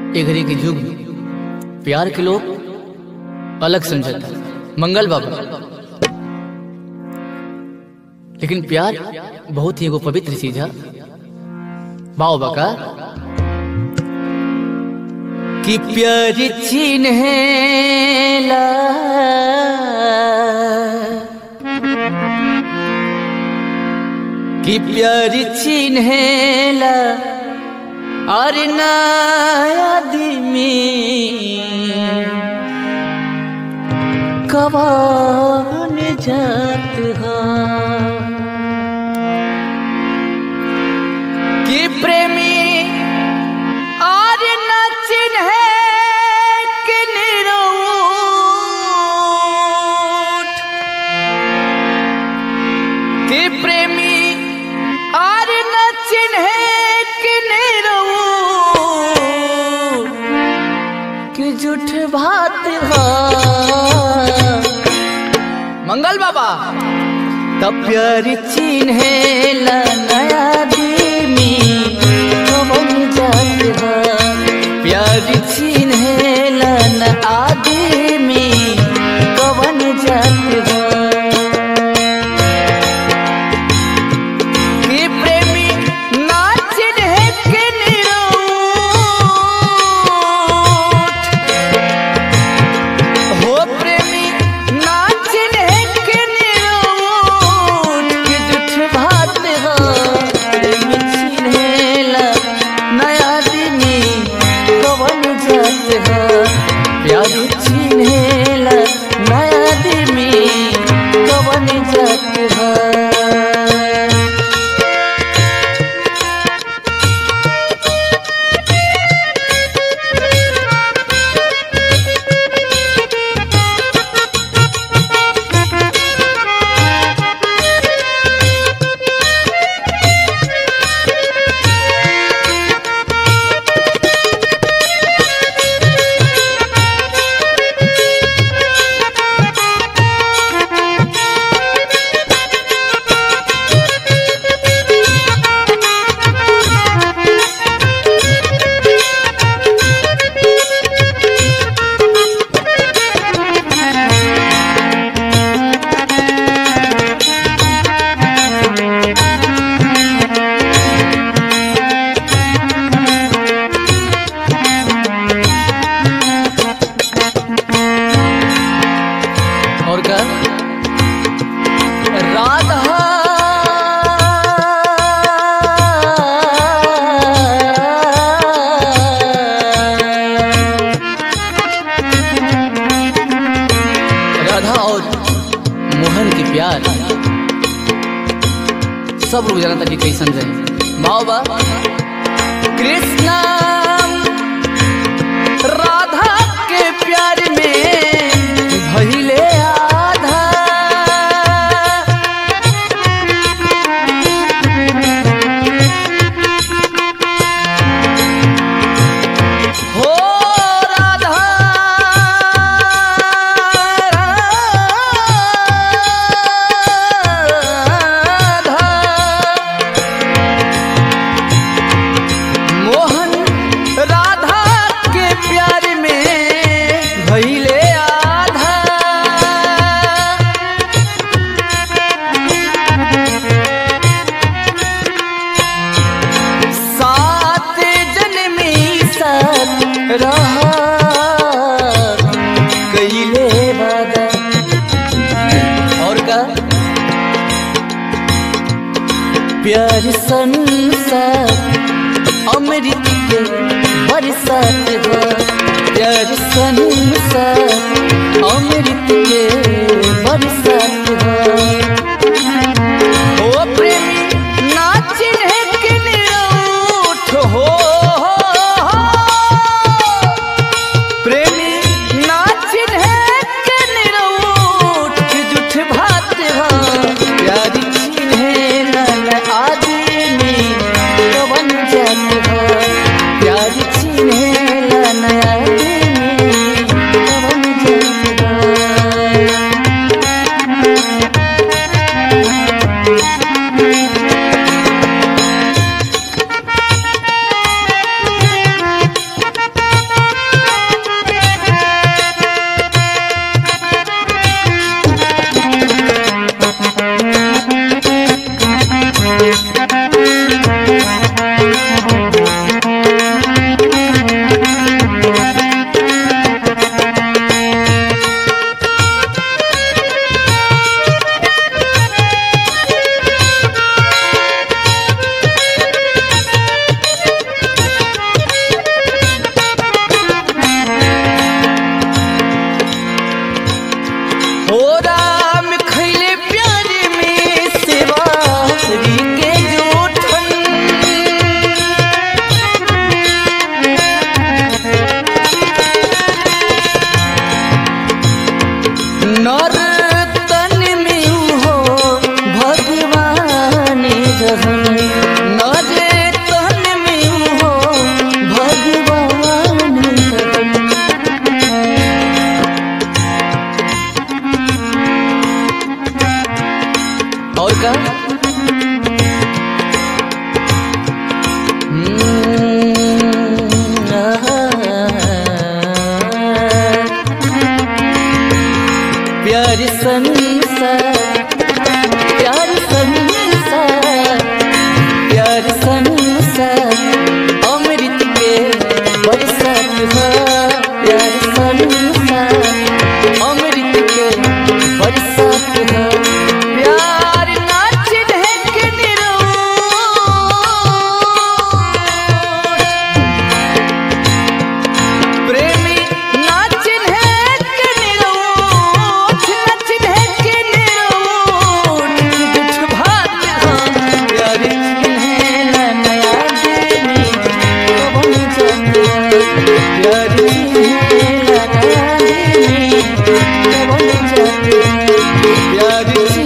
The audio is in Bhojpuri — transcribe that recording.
ए घड़ी के युग में प्यार के लोग अलग समझता मंगल बाबा लेकिन प्यार बहुत ही एगो पवित्र चीज है बाओ बका कि प्यार चिन्हेला कि प्यार चिन्हेला और नया आदमी कवान जात हा कि प्रेमी और न चिन्हे कि निरूठ कि प्रेमी और न चिन्हे कि निरूठ कि झूठ बात हा मंगल बाबा तब प्यार चिन्हे ला नया दीमी कवन जात हा प्यार चिन्हे ला न आदमी कवन जात हा कि प्रेमी ना चिन्हे के निरूठ हो प्रेमी ना चिन्हे के निरूठ कि जुठ बात हो प्रेमी चिन्हेला नया दिनी कवन जात हो प्यार चिन्हेला नया दिनी कवन जात हो और क्या राधा राधा और मोहन के प्यार सब लोग जानता कि कैसन रहे माओ बा कृष्णा राधा के प्यार में भइले आधा हो राधा राधा मोहन राधा के प्यार में भइले आधा सात जन्मी साथ रहा कइले वादा और का प्यार संसार अमृत के बरसात हो प्यार संसार अमृत के बरसात हो ओ प्रेमी ना चिन्हे के निरूठ हो प्रेमी ना चिन्हे के निरूठ कि जुठ भात हो प्यार चिन्हे नन आदमी कवन जात हो प्यार चिन्हे नन आदमी कवन जात हो रहन नजे तन में हो भगवान रहन और का हम्म, आहा। प्यार संसार प्यार संसार प्यार संसार अमृत के बरसात हो प्यार संसार अमृत के बरसात हो प्यार नाच ढेक निरोध प्रेमी नाच ढेक निरोध नाच ढेक निरोध कुछ भात हम प्यार है नया देवी कबन जाते प्यार है नया देवी कबन जाते प्यार